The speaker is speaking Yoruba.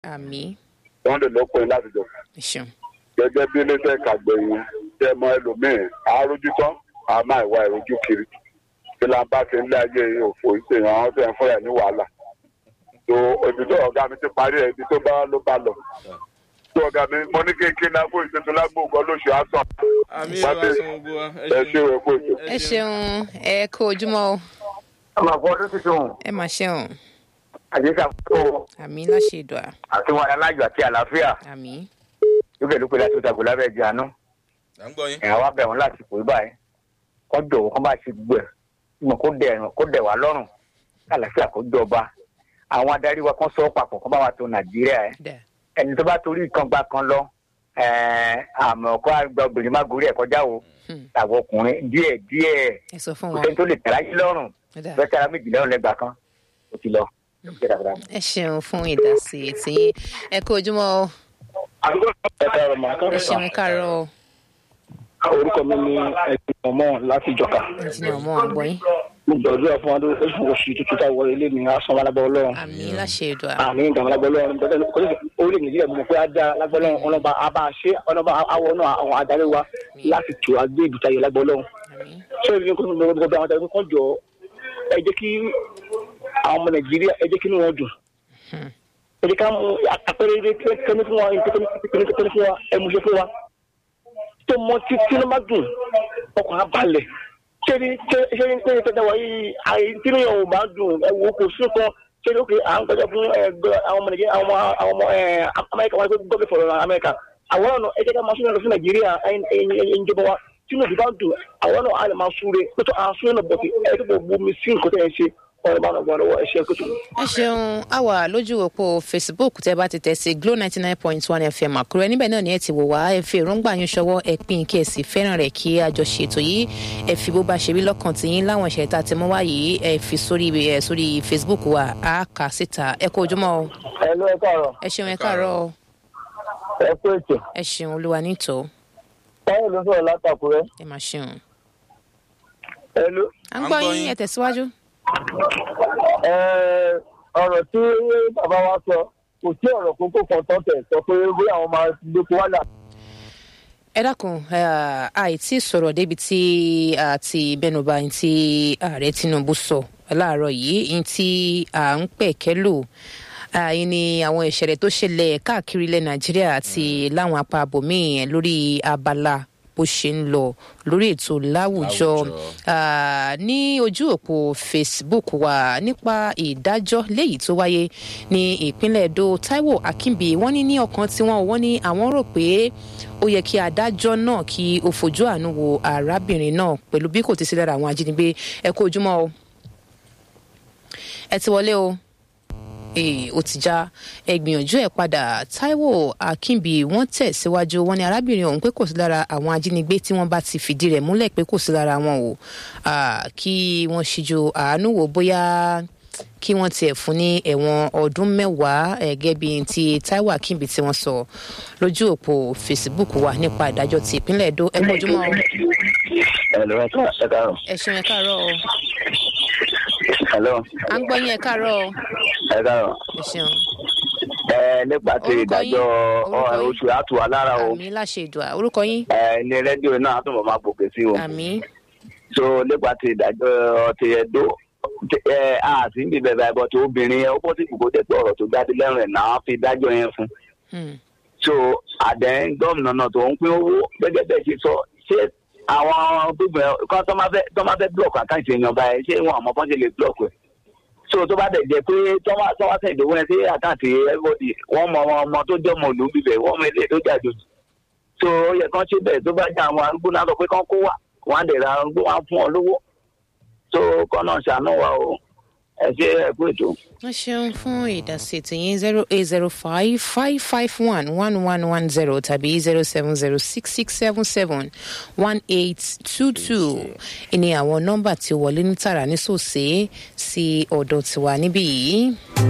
àmì wọ́n lè lọ́pọ̀ yín láti jọ ẹ ṣeun gẹ́gẹ́ bí iléeṣẹ́ kàgbẹ̀yìn tẹ́ mọ ẹlòmíín àárójú tán a máa ìwà ìrojú kiri kí la bá ti ń lé ayé òfò ìṣèyàn àwọn tó ń fúnra ẹ̀ ní wàhálà tó ibi tó ọ̀gá mi ti parí ẹ̀ ibi tó bá ló bá lọ tó ọ̀gá mi mo ní kéèké lágbo ìṣètò lágbo ògbọ́n lóṣù àtọ̀ àmì Pàdé. ìwà sọ gbogbo wa ẹ ṣe é kó ètò. ẹ ṣeun ẹ kó ojúmọ́ o ọmọ àgbọ̀ ọdún tuntun ẹ mà ṣeun àdéhùn àkókò àmì láṣẹ ìdùà àti wọn alájọ àti àlàáfíà àmì lókè lókè láti ó dàgbò lábẹ́ ẹ̀jẹ̀ àánú à ń gbọ́ yín. ẹ̀yà wa bẹ̀ wọ́n láti pè é báyìí kọ́ jọ̀wọ́ kọ́ bá ṣe gbẹ̀ mọ̀ kó dẹ̀ kó dẹ̀ wá lọ́rùn kí àlàáfíà kó jọba àwọn adarí wa kan sọ papọ̀ kọ́ bá wa tó nàìjíríà ẹ̀ dà ẹni tó bá torí kan gba kan lọ ẹ̀ẹ́ àmọ́ kó àgbà obìnrin má gorí ẹ̀ kọjá o Hmm. tàbí ọkùnrin díẹ̀ díẹ̀ ẹ sọ fún kò wa sẹ́ni tó lè tẹ̀lé ayé lọ́rùn dà bẹ́ẹ̀ tẹ́ra méjì lẹ́rùn lẹ́gbàá kan ó ti lọ. ẹ ṣeun fún ìdásí tí ẹ kó ojúmọ́ o ẹ káàárọ̀ mà ẹ ṣeun ẹ káàárọ̀ o orúkọ mi ní ẹgbẹ́ ọmọ láti ìjọka ẹnjìnìà ọmọ àgbọ̀yìn mo gbàdúrà fún adó oṣù oṣù tuntun tá a wọlé ilé mi asan alágbá ọlọ́run àmì láṣẹ ìdùà àmì ìdààmú alágbá ọlọ́run bẹ́ẹ̀ kò ní orílẹ̀ nàìjíríà mo mọ̀ pé á dá alágbá ọlọ́run ọlọ́ba abá ṣe ọlọ́ba awọ náà àwọn adarí wa láti tù agbé ibùta yìí alágbá ọlọ́run àmì ṣé ìrìn kó mo gbọdọ̀ àwọn adarí kan jọ ẹ jẹ́ kí àwọn ọmọ nàìjíríà ẹ jẹ́ kí inú wọn dùn ẹ jẹ́ ká mú àpẹẹrẹ ilé kẹ́mi fún wa kẹ́mi fún wa ẹ mú ṣe fún wa tó mọ tí tí ló má dùn ọkàn á balẹ̀ ṣé ní ṣé ṣé ní ṣé ní tẹ́tẹ́ wáyé àyè tí ní ọ̀hún bá dùn ẹ wo kò sí kan ṣé ní ó kè à ń gbẹ́jọ́ fún ẹ gbọ́ àwọn ọmọ nàìjíríà àwọn ọmọ àwọn ọmọ ẹ amẹ́ríkà wọn gbé gbọ́dọ̀ fọ̀rọ̀ amẹ́ríkà àwọn ọ̀nà ẹ jẹ́ ká máa súnmọ́ lọ sí nàìjíríà ẹ̀yin ìjọba wa tí ní òbí bá dùn àwọn ọ̀nà á lè máa súre pẹ̀tọ́ à ń súre náà bọ̀tì ẹ tó bọ̀ bomi sí nǹkan tẹ̀ ẹ ṣe ọ̀rọ̀ bá náà gbọ́n lọ́wọ́ ẹ ṣe é kótó. ẹ ṣeun a wà lójú òpó facebook tẹ bá ti tẹ sí glo ninety nine point one fm àkúrẹ́ níbẹ̀ náà ni ẹ ti wò wá ẹ fi èròǹgbà yín ṣọwọ́ ẹ pín kí ẹ sì fẹ́ràn rẹ̀ kí a jọ ṣètò yìí ẹ fi bó bá ṣe rí lọ́kàn tí yín láwọn ìṣẹ̀lẹ̀ tá a ti mú wá yìí ẹ fi sórí ẹ sórí facebook wa a kà síta ẹ kó ojúmọ́ o ẹ ló ẹ káàárọ̀ ẹ ṣeun ẹ káàárọ̀ o ẹ kú ètò ẹ ṣeun olúwa nítò táyọ̀ ló sọ̀rọ̀ látàkùrẹ́ ẹ máa ṣeun ẹ ló. à ń gbọ́ yín ẹ tẹ̀síwájú. Ẹ, ọ̀rọ̀ tí bàbá wa sọ kò sí ọ̀rọ̀ kókó kan tó tẹ̀ sọ pé bóyá àwọn máa gbé wálà. ẹ dákun eh, àìtí sọ̀rọ̀ débi tí a ti bẹnuba ní tí ààrẹ tinubu sọ láàárọ̀ yìí ní tí à ń pẹ̀kẹ́ lò àyìn ni àwọn ìṣẹ̀lẹ̀ tó ṣẹlẹ̀ káàkiri ilẹ̀ nàìjíríà àti láwọn apá abòmíì lórí abala bó ṣe ń lọ lórí ètò láwùjọ Láwùjọ. Ah, ní ojú òpó facebook wa nípa ìdájọ́ léyìí tó wáyé ní ìpínlẹ̀ edo taiwo akínbi wọ́n ní ní ọkàn tiwọn wọ́n ní àwọn rò pé ó yẹ kí adájọ́ náà kí ó fojú àánú wo arábìnrin náà pẹ̀lú bí kò ti sí lára àwọn ajínigbé ẹ kó ojúmọ́ o ẹ ti wọlé o ee ó ti já ẹ gbìyànjú ẹ padà taiwo akínbi wọn tẹsíwájú wọn ní arábìnrin ọhún pé kò sí lára àwọn ajínigbé tí wọn bá ti fìdí rẹ múlẹ pé kò sí lára wọn o Ah, kí wọn ṣíjú àánú wò bóyá kí wọn tiẹ̀ fún ní ẹ̀wọ̀n ọdún mẹ́wàá ẹ̀gẹ́ bíi ti taiwo akínbi tí wọ́n sọ lójú òpó facebook wa nípa ìdájọ́ ti ìpínlẹ̀ èdò ẹ kú ojúmọ́ o. ẹ lọ ẹ káàárọ̀ ẹ ṣeun ẹ káàárọ̀ o hello à ń gbọ́ yín ẹ káàárọ̀ o ẹ káàárọ̀ ẹ ṣeun ẹ nípa ti Orúkọ ìdájọ́ yín? Orúkọ yín? oṣù àtúwà lára o àmì láṣẹ ìdùà orúkọ yín ẹ ní rédíò náà á tún bọ̀ máa gbòkè sí o àmì so nípa ti ìdájọ́ ti ẹ̀dọ́ ẹ a sì ń bí bẹ̀rẹ̀ àìbọ̀ tí obìnrin yẹn ó bọ́ sí ìkókó tẹ̀ pé ọ̀rọ̀ tó jáde lẹ́rùn ẹ̀ náà fi dájọ́ yẹn fún Hmm. so àdẹ́n gómìnà náà tó ń pín owó gẹ́gẹ́ bẹ́ẹ̀ ṣe sọ ṣé àwọn gbígbẹ́ kan tó máa fẹ́ tó máa fẹ́ blọọkì àkáǹtì èèyàn báyìí ṣé wọn àmọ́ bọ́n ṣe lè blọọkì ẹ̀ so tó bá dẹ̀ jẹ́ pé tó wá tó wá sẹ̀ ìdòwò yẹn sí àkáǹtì everybody wọ́n mọ àwọn ọmọ tó jẹ́ ọmọ òlù bíbẹ̀ wọ́n mọ ilé tó jà jòjì so ó yẹ kán ṣe bẹ́ẹ̀ tó bá jẹ́ àwọn arúgbó náà sọ pé kán kó wà wọ́n á dẹ̀ ra arúgbó wọn á fún ọ lówó so kán náà ṣàánú wa o ẹ ṣe ẹ kú ètò. wọ́n ṣeun fún ìdásí tìyín zero eight zero five five five one one one one zero tàbí zero seven zero six six seven seven one eight two two ìní àwọn nọ́mbà tí ó wọlé ní tààrà ní sòsè sí ọ̀dọ̀ tiwa níbí yìí.